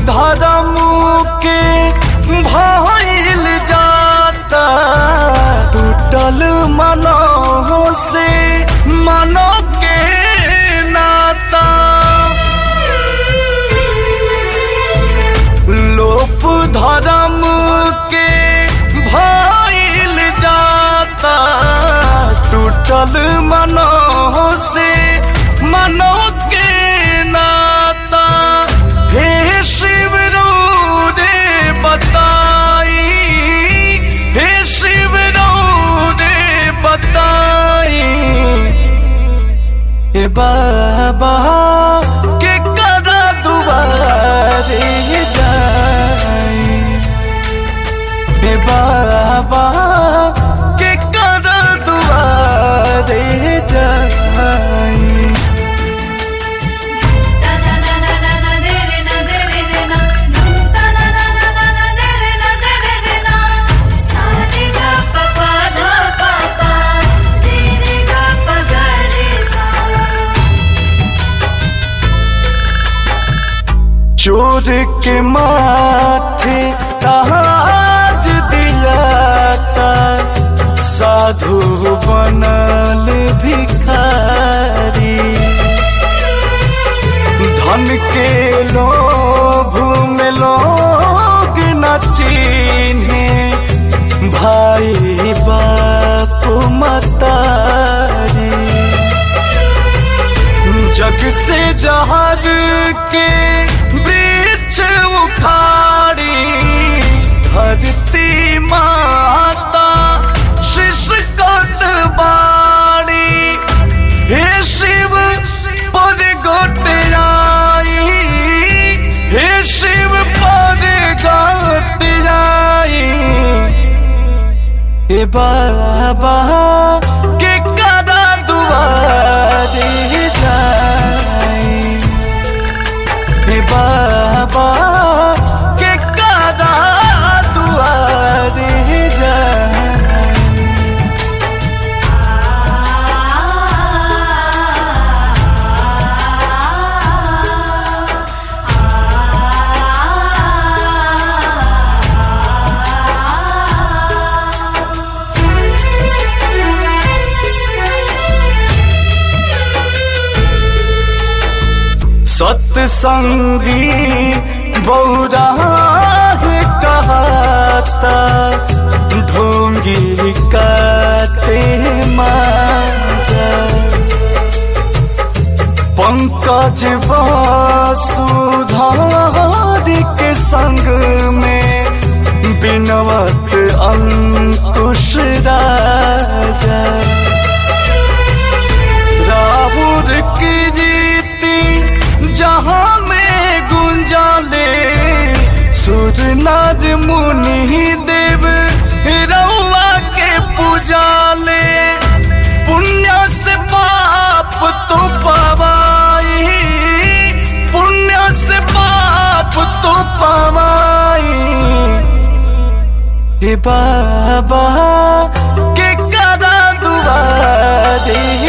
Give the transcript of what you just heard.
धर्म के भइल जाता टूटल मनो से मनो के नाता लोप धर्म के भइल जाता टूटल मनो से मनो के नाता हे शिव रो रे बताई हे शिव रो रे बताई हे बाबा के करा दुआरे जाई हे बाबा के करा दुआरे जाई Ta na na na na na de re na de re re na. Dhum ta na na na na na de re na de re re na. Sa re ga pa pa dha pa pa. Re re ga pa ga re sa. चोर के माथे ताज दिलाता साधु बनल भिखारी धन के लोभ में लोग न चिन्हे भाई बाप मतारी जग से जहर के वृक्ष उखाड़ी धरती माता शिशकत बाड़ी हे शिव पर गोट आई हे शिव पर गोट आई हे बाबा के करा दुआरे जाई हे बाबा के करा दुआरे जाई सत्संगी बौरा कहता ढोंगी काटे माजा पंकज वसुधार के संग में बिनवत अंकुश राजा राहुल की रीति जहाँ में गुंजाले सुर नर मुनि देव रउआ के पूजाले पुण्य से पाप तो पवाई पुण्य से पाप तो पवाई हे बाबा के करा दुआरे